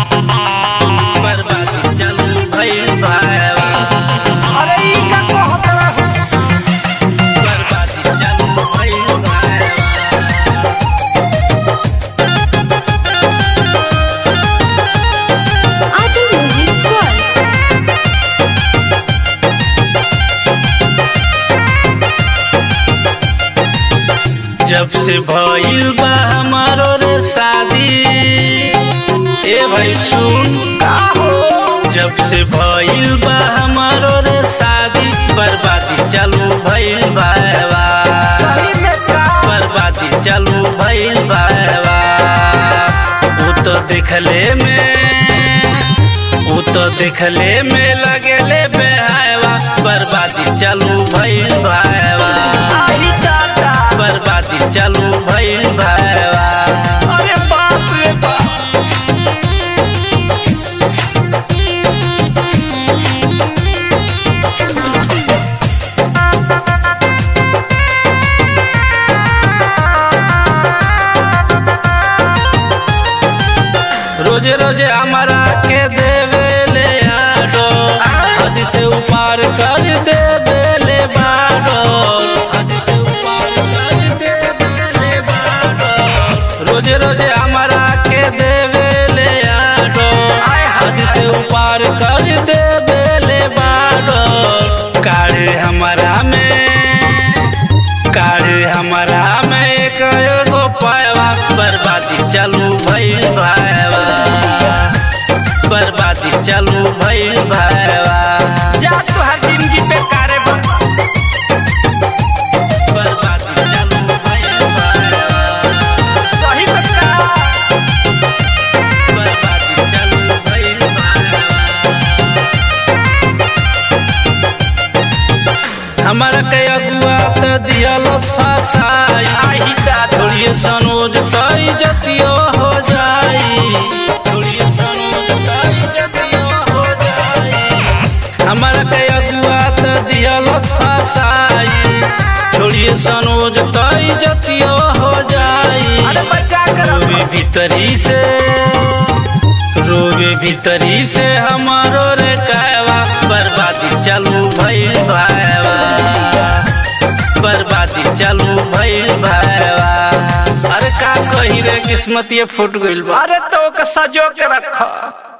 बर्बादी चालू भइल भावा अरे ई का कहत रहो बर्बादी चालू भइल भावा Ajam Music World. जब से भइल बा हमारो रे शादी ए भाई सुन का हो जब से भइल बा हमारो रे शादी बर्बादी चालू भइल भावा सही में का बर्बादी चालू भइल भावा उ तो देखले में उ तो देखले में लगेले बेहावा बर्बादी चालू भइल भावा आई दादा बर्बादी चालू भइल भावा अरे बाप रे बाप रोजे रोजे हमारा के देवे ले आडो हद से ऊपर कर देवे ले बाडो हद से ऊपर कर देवे ले बाडो रोजे रोजे हमारा के देवे ले आडो हद से ऊपर कर देवे ले बाडो काढ़े हमारा में काढ़े हमारा में एक एगो पायवा बर्बादी चालू भइल भाईवा बर्बादी चालू भइल भाईवा जा तुहार जिंदगी बेकार बा बर्बादी चालू भइल भाईवा सही में का बर्बादी चालू भइल भाईवा हमारा के अगुआ त दियलस फसाई आई दादा थोड़िए सनोज कई जतियो हो जाई थोड़िए सनोज कई जतियो हो जाई हमारा के अगुआ त दियलस फसाई थोड़िए सनोज कई जतियो हो जाई अरे बचा कर रोवे भीतरी से रोवे भीतरी से हमारो रे कायवा बर्बादी चालू भइल भाईवा बर्बादी चालू भइल भाईवा अरे का कही रे किस्मत ये फूट गइल बा अरे तो के सजो के रख